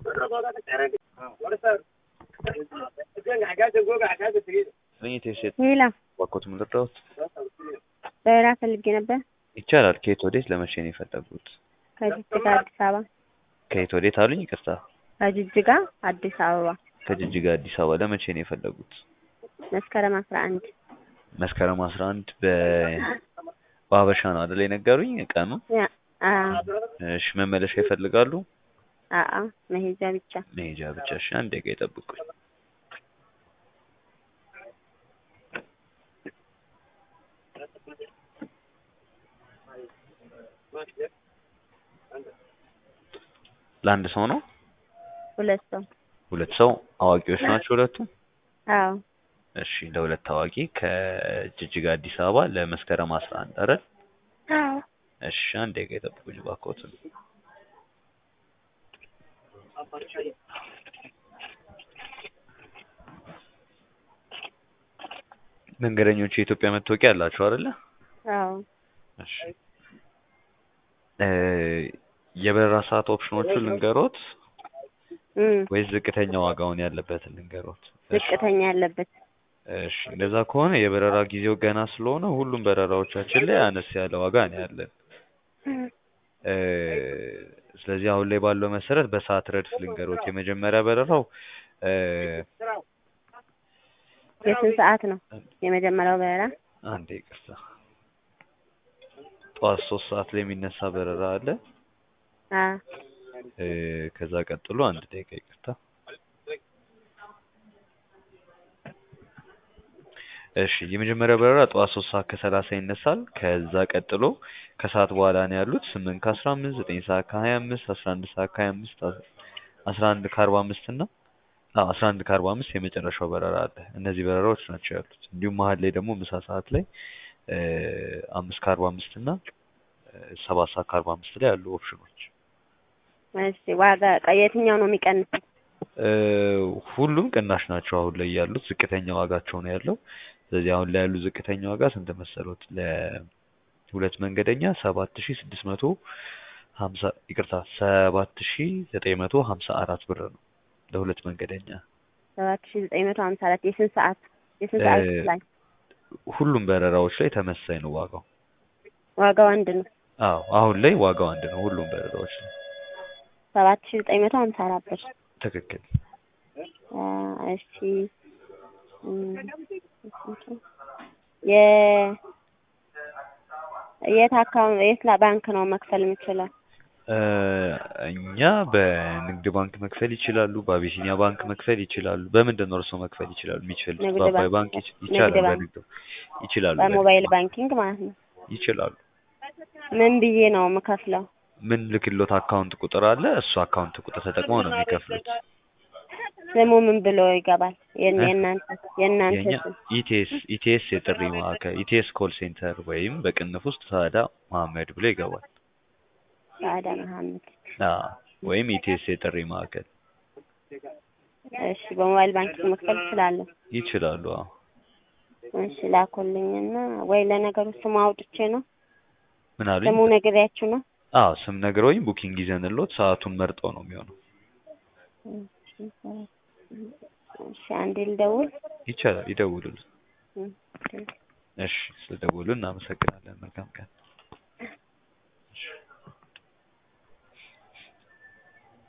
ስሜት የሴት ሌላ ባኮት ምልድረውት በራ ፈልጌ ነበር። ይቻላል። ከየት ወዴት ለመቼ ነው የፈለጉት? ከጅጅጋ አዲስ አበባ። ከየት ወዴት አሉኝ? ይቅርታ። ከጅጅጋ አዲስ አበባ ከጅጅጋ አዲስ አበባ ለመቼ ነው የፈለጉት? መስከረም አስራ አንድ መስከረም አስራ አንድ በ በሀበሻ ነው አይደል የነገሩኝ ቀኑ? እሺ መመለሻ ይፈልጋሉ? አአ መሄጃ ብቻ። መሄጃ ብቻ። እሺ አንድ ደቂቃ ይጠብቁኝ። ለአንድ ሰው ነው? ሁለት ሰው። ሁለት ሰው አዋቂዎች ናቸው ሁለቱም? አዎ እሺ ለሁለት አዋቂ ከጅጅጋ አዲስ አበባ ለመስከረም አስራ አንድ አይደል? አዎ እሺ አንድ ደቂቃ ይጠብቁኝ እባክዎትን። መንገደኞች የኢትዮጵያ መታወቂያ አላቸው አይደለ? አዎ እሺ እ የበረራ ሰዓት ኦፕሽኖቹን ልንገሮት እም ወይስ ዝቅተኛ ዋጋውን ያለበትን ልንገሮት? እሺ ዝቅተኛ ያለበት እሺ እንደዛ ከሆነ የበረራ ጊዜው ገና ስለሆነ ሁሉም በረራዎቻችን ላይ አነስ ያለ ዋጋ ነው ያለን። እ ስለዚህ አሁን ላይ ባለው መሰረት በሰዓት ረድፍ ልንገሮት። የመጀመሪያ በረራው እ የስንት ሰዓት ነው የመጀመሪያው በረራ? አንዴ ይቅርታ፣ ጠዋት ሶስት ሰዓት ላይ የሚነሳ በረራ አለ። አ እ ከዛ ቀጥሎ አንድ ደቂቃ ይቅርታ። እሺ የመጀመሪያው በረራ ጠዋት ሶስት ሰዓት ከሰላሳ ይነሳል። ከዛ ቀጥሎ ከሰዓት በኋላ ነው ያሉት ስምንት ከአስራ አምስት ዘጠኝ ሰዓት ከሀያ አምስት አስራ አንድ ሰዓት ከሀያ አምስት አስራ አንድ ከአርባ አምስት እና አዎ አስራ አንድ ከአርባ አምስት የመጨረሻው በረራ አለ። እነዚህ በረራዎች ናቸው ያሉት። እንዲሁም መሀል ላይ ደግሞ ምሳ ሰዓት ላይ እ አምስት ከአርባ አምስት እና ሰባት ሰዓት ከአርባ አምስት ላይ ያሉ ኦፕሽኖች እሺ ዋጋ የትኛው ነው የሚቀንሰው? እ ሁሉም ቅናሽ ናቸው አሁን ላይ ያሉት። ዝቅተኛ ዋጋቸው ነው ያለው። ስለዚህ አሁን ላይ ያሉ ዝቅተኛ ዋጋ ስንት መሰሎት? ለሁለት መንገደኛ ሰባት ሺ ስድስት መቶ ሀምሳ ይቅርታ ሰባት ሺ ዘጠኝ መቶ ሀምሳ አራት ብር ነው ለሁለት መንገደኛ። ሰባት ሺ ዘጠኝ መቶ ሀምሳ አራት የስንት ሰዓት የስንት ሰዓት እ ላይ? ሁሉም በረራዎች ላይ ተመሳሳይ ነው ዋጋው። ዋጋው አንድ ነው። አዎ አሁን ላይ ዋጋው አንድ ነው ሁሉም በረራዎች ላይ። ሰባት ሺ ዘጠኝ መቶ ሀምሳ አራት ብር። ትክክል። አ እሺ እም የ የት አካውንት የት ላ- ባንክ ነው መክፈል የምችለው? እ እኛ በንግድ ባንክ መክፈል ይችላሉ። በአቢሲኒያ ባንክ መክፈል ይችላሉ። በምንድን ነው እርስዎ መክፈል ይችላሉ የሚችሉት? ንግድ በአባይ ባንክ ባንክ ይች- ንግድ ይቻላል። ባንክ በንግድ ይችላሉ። በንግድ በሞባይል ባንክ ባንኪንግ ማለት ነው። ይችላሉ። ምን ብዬ ነው የምከፍለው? ምን ልክሎት አካውንት ቁጥር አለ። እሱ አካውንት ቁጥር ተጠቅመው ነው የሚከፍሉት። ስሙ ምን ብሎ ይገባል? የእነ- እ? የእናንተ የእናንተ የኛ ስም ኢቲኤስ ኢቲኤስ የጥሪ ማዕከል ኢቲኤስ ኮል ሴንተር ወይም በቅንፍ ውስጥ ሳዳ መሀመድ ብሎ ይገባል። ሳዕዳ መሀመድ። አዎ ወይም ኢቲኤስ የጥሪ ማዕከል እሺ በሞባይል ባንኪንግ መክፈል እችላለሁ። ይችላሉ። አዎ እሺ ላኩልኝና ወይ ለነገሩ ስሙ አውጥቼ ነው ምን አሉኝ? ስሙ ነግሬያችሁ ነው። አዎ ስም ነግረውኝ ቡኪንግ ይዘንሎት ሰዓቱን መርጠው ነው የሚሆነው። እሺ አንዴ ልደውል። ይቻላል። ይደውሉልን። እም፣ እሺ ስለደወሉ እናመሰግናለን። መልካም ቀን።